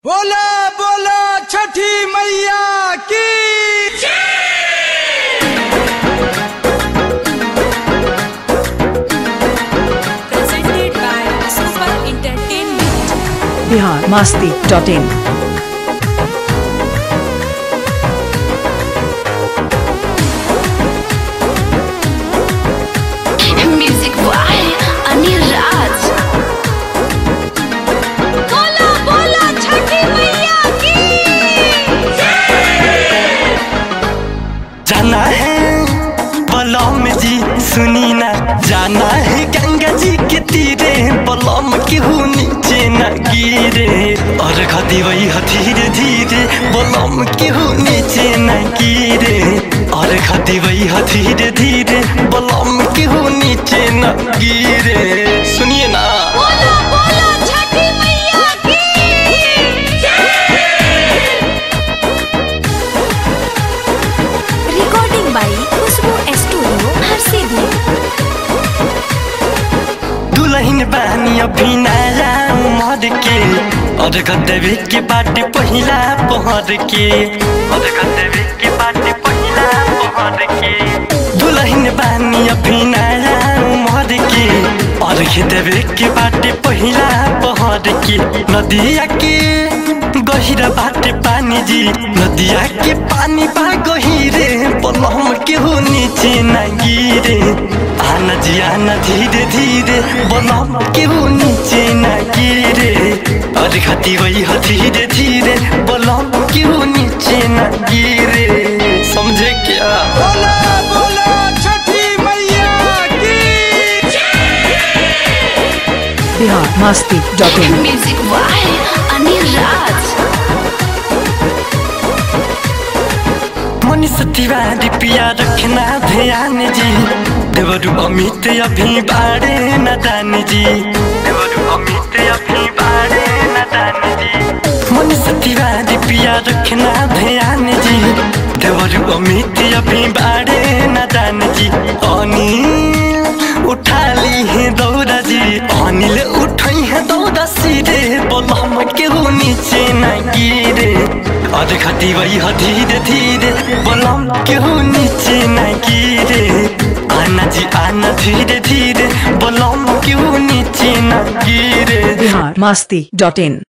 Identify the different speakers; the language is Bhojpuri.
Speaker 1: बोला बोला छठी मैया की
Speaker 2: presented by Super Entertainment.
Speaker 3: Bihar Masti dot in
Speaker 4: music by Anil Raj बोला बोला छठी मैया की
Speaker 5: जाना है बलम जी सुनी ना जाना है गंगा जी के तीरे बलम केहू नीचे न गिरे और खदी वही धीरे धीरे बलम केहू नीचे न गिरे और खदी वही धीरे धीरे बलम केहू नीचे न गिरे सुनिए ना
Speaker 4: बोला बोला छठी मैया की
Speaker 2: Recording by Khushbu Studio, Harsidia.
Speaker 5: दुलहिन बानी अभी नया उमर के और गदबे के बाटे पहिला पहर के और गदबे के बाटे पहिला पहर के दुलहिन बानी अभी नया उमर के और गदबे के बाटे पहिला पहर के नदिया के गहिरा बाटे पानी जी नदिया के पानी बा गहिरे बलम के हो नीचे न गिरे आना जी आना धीरे धीरे बलम के हो नीचे न गिरे और खाती वही हो धीरे धीरे बलम के हो नीचे न गिरे समझे क्या
Speaker 1: बोला बोला छठी मैया की
Speaker 3: Bihar Masti dot in
Speaker 4: music by Anil Raj
Speaker 5: Manish Tiwari पिया रखना ध्यान जी देवरु अमित अभी बाड़े न दान जी देवरु अमित अभी बाड़े न दान जी मनीष तिवारी पिया रखना ध्यान जी देवरु अमित अभी बाड़े न दान जी अनिल उठा ली है दौड़ा जी अनिल उठाई है दौड़ा सिरे बोलम के हो नीचे न गिरे और खती वही हो धीरे धीरे बोलम के हो नीचे न गिरे आना जी आना धीरे धीरे बोलम के हो नीचे न गिरे
Speaker 3: बिहार मास्ती डॉट इन